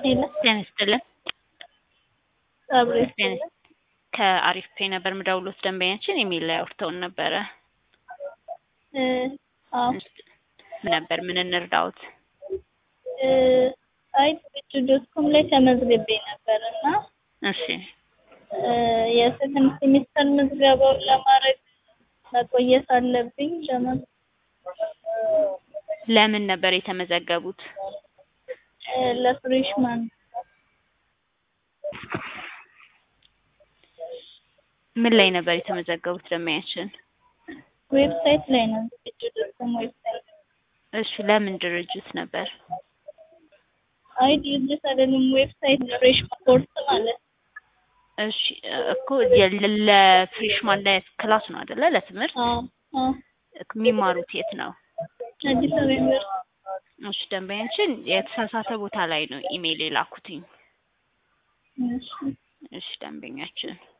ሄሎ ጤና ይስጥልን። አብሬ ጤና ይስጥ- ከአሪፍ ፔ ነበር ምደውሎት ደንበኛችን ኢሜል ላይ አውርተውን ነበረ። እ አዎ ምን ነበር ምን እንርዳዎት? እ አይ ቢቱ ዶት ኮም ላይ ተመዝግቤ ነበር እና እሺ እ የሰከንድ ሴሚስተር ምዝገባውን ለማድረግ መቆየት አለብኝ ለመ ለምን ነበር የተመዘገቡት? እ ለፍሬሽማን ምን ላይ ነበር የተመዘገቡት ደንበኛችን? ዌብሳይት ላይ ነው ቢቱ ዶት ኮም ዌብሳይት እሺ ለምን ድርጅት ነበር? አይ ድርጅት አይደለም ዌብሳይት ፍሬሽማን ኮርስ ማለት እሺ እኮ የ- ለፍሬሽማን ላይ ክላስ ነው አይደለ? ለትምህርት አዎ አዎ የሚማሩት የት ነው? አዲስ አበባ ዩኒቨርሲቲ እሺ ደንበኛችን የተሳሳተ ቦታ ላይ ነው ኢሜይል የላኩትኝ። እሺ እሺ ደንበኛችን